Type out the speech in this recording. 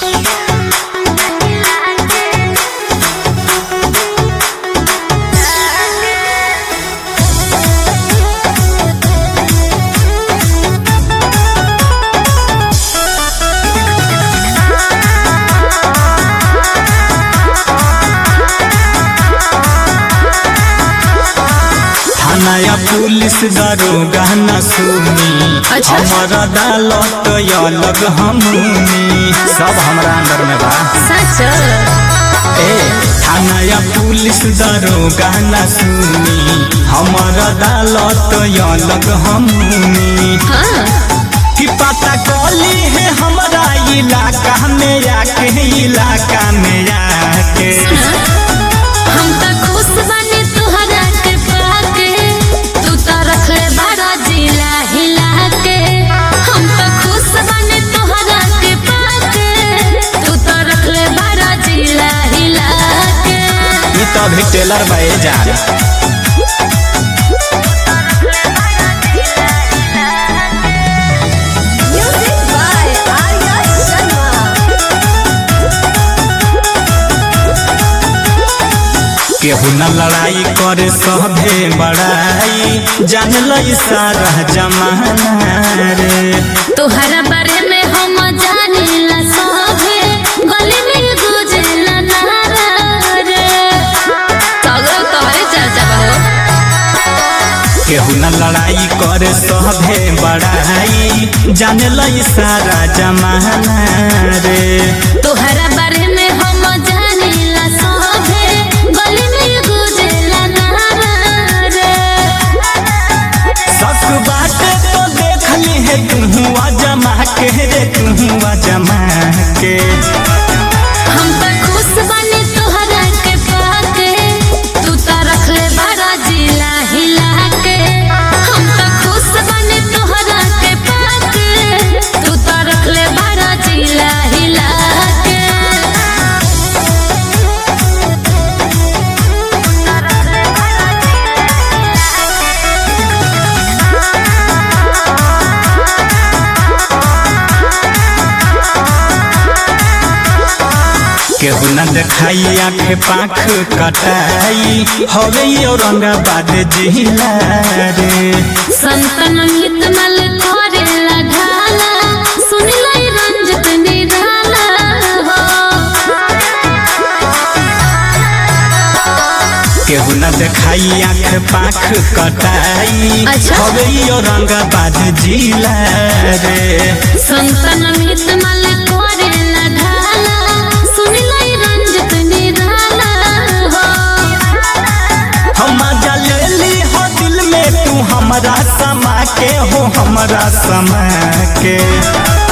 थानाया पुलिस दरोगा न सुनी अच्छा। हमर अदालत अलग हमनी सब हमरा अंदर में बा सच ए थानाया पुलिस दरोगा न सुनी हमर अदालत अलग हमनी हाँ कि पता कली है हमरा इलाका में आके इलाका में आके हम त खुश बानी तुहरा के पाके तू त रखले बड़ा जिला हिला के हम त खुश बानी तुहरा के पाके तू त रखले बड़ा जिला हिला के ई तो अभी टेलर बाए जा म्यूजिक बाय आर्या शर्मा केहू न लड़ाई करे सभे बड़ाई जान लई सारा जमाना रे तोहरा बारे में हम जानिला सभे गली में गुजला नारा रे सगरो तोहरे चर्चा बा हो केहू न लड़ाई करे सभे बड़ाई जान लई सारा जमाना रे तोहरा बारे में हम जानिला सभे गली में गुजला नारा रे सक बाटे तो देख ली है तुहुआ जमा के रे तुहुआ जमा के हम त खुश बानी तोहरा के पाके तू त रखले बड़ा जिला हिला के हम त खुश बानी तोहरा के पाके तू त रखले बड़ा जिला हिला के केहू न देखाई आँख पाख कटाई हवे ये औरंगाबाद जिला रे संतन हित मल करे लगाला सुन लई रंजत निराला हो केहू न देखाई आँख पाख कटाई अच्छा। हवे ये औरंगाबाद जिला रे संतन हित मल करे लगाला सुन लई रंजत निराला हो हम जलेली हो दिल में तू हमरा समा के हो हमरा समा के